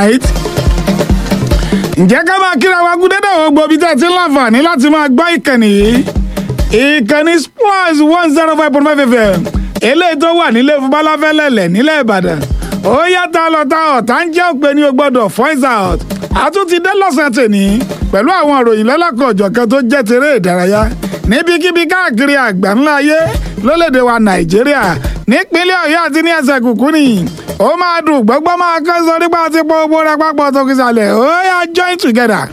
right ǹjẹ́ ká máa kíra wa gún dédé àwọn gbòbí tẹ́ ti ń láǹfààní láti máa gbọ́ ìkànnì yìí ìkànnì splash one zero five point five fm eléyìí tó wà nílé fúnbálàfẹ́lẹ́lẹ̀ nílẹ̀ ìbàdàn ó yàtọ̀ lọ́tà ọ̀tá ń jẹ́ òpè ní o gbọ́dọ̀ voice out àtúntì dé lọ́sàn tèní pẹ̀lú àwọn ìròyìn lọ́lọ́kọ̀ ọ̀jọ̀kan tó jẹ́ tèrè ìdárayá níbikíbi káàkiri àgbáńlá ayé lólèdè wa nàìjíríà nípínlẹ̀ ọ̀yọ́ àti ní ẹsẹ̀ kùkú nìyí ó máa dùn gbọ́gbọ́ máa kán sọ nípa àti pọ̀ owó rẹ pápọ̀ tó kí sàlẹ̀ ó yà join together.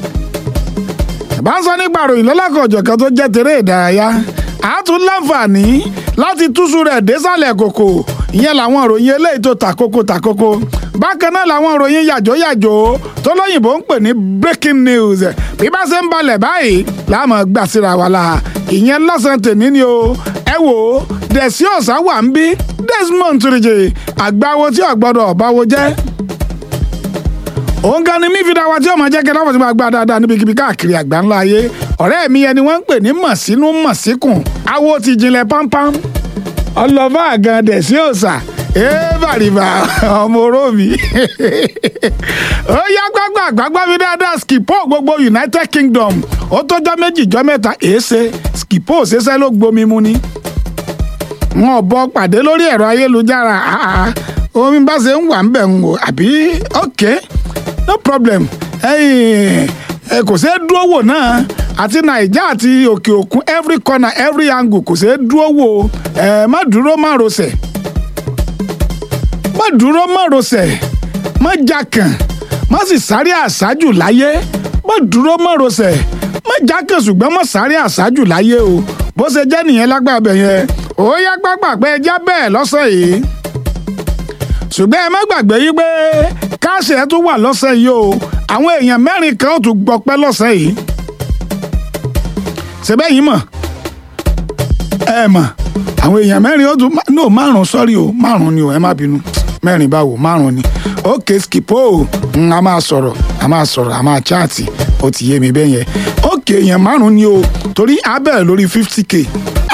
bá ń sọ nípa ìròyìn lọ́lọ́kọ̀ ọ̀jọ̀kan tó jẹ́ tèrè ìdárayá a tún láǹfààní láti túṣu rẹ̀ désàlẹ̀ kòkò ìyẹn làwọn ìròyìn eléyìí tó tàkókò tàkókò bákan náà làwọn ìròyìn yàjóyàjó tó lóyìnbó ń pè ní breaking news bí bá ṣe ń balẹ̀ báyìí láàmú gbà síra wa la ìyẹn lọ́sàn-án tèmi ni o ẹ wò ó dẹ̀sí ọ̀sá wà ń bí Desmond Tureje àgbáwo tí ọ̀gbọ́dọ̀ ọ̀báwo jẹ́ òun gan ni mí fi dáwà tí ọmọ jẹ́ kí lọ́wọ́ tí máa gbá dáadáa níbikíbi káàkiri àgbáńlá ayé ọ̀rẹ́ mi ẹni wọ́n ń pè ní mọ̀sínú mọ̀síkùn awo ti jinlẹ̀ pámpám ọlọ́fà gan dẹ̀sí ọ̀sà èèbàrìbà ọmọ oró mi ó yá gbàgbà gbàgbà mi dáadáa skipo gbogbo United Kingdom ó tọ́jọ́ méjì jọ́ mẹ́ta èéṣe skipo ṣẹṣẹ́ ló gbomi mu ni wọn bọ pàdé lórí ẹ̀rọ ayélujára omi bá ṣe ń wà ń bẹ̀ ń wò àbí ok no problem ẹ kò ṣeé dúró wò náà àti naija àti òkè òkun every corner every angle kò ṣeé dúró wò ẹ má dúró má rọsẹ̀ má dúró má rọsẹ̀ má jakàn má sì sáré àṣájù láyé má dúró má rọsẹ̀ má jakàn ṣùgbọ́n má sáré àṣájù láyé o bó ṣe jẹ́ nìyẹn lágbàbẹ̀ yẹn ó yá gbàgbà pé ẹja bẹ́ẹ̀ lọ́sàn yìí ṣùgbọ́n ẹ má gbàgbé yí pé káàṣì ẹ tún wà lọ́sàn yìí o àwọn èèyàn mẹ́rin kan ó tún gbọpẹ́ lọ́sàn yìí ṣebẹ́ yìí mọ̀ ẹ mọ̀ àwọn èèyàn mẹ́rin ó tún no márùn sọ́rí o márùn ni o ẹ má bínú mẹ́rin báwo márùn ni ókè skipo a máa sọ̀rọ̀ a máa sọ̀rọ̀ a máa chaàtì ó ti yé mi bẹ́ẹ̀ yẹn ókè èèyàn márùn ni o torí a bẹ̀rẹ̀ lórí fifty k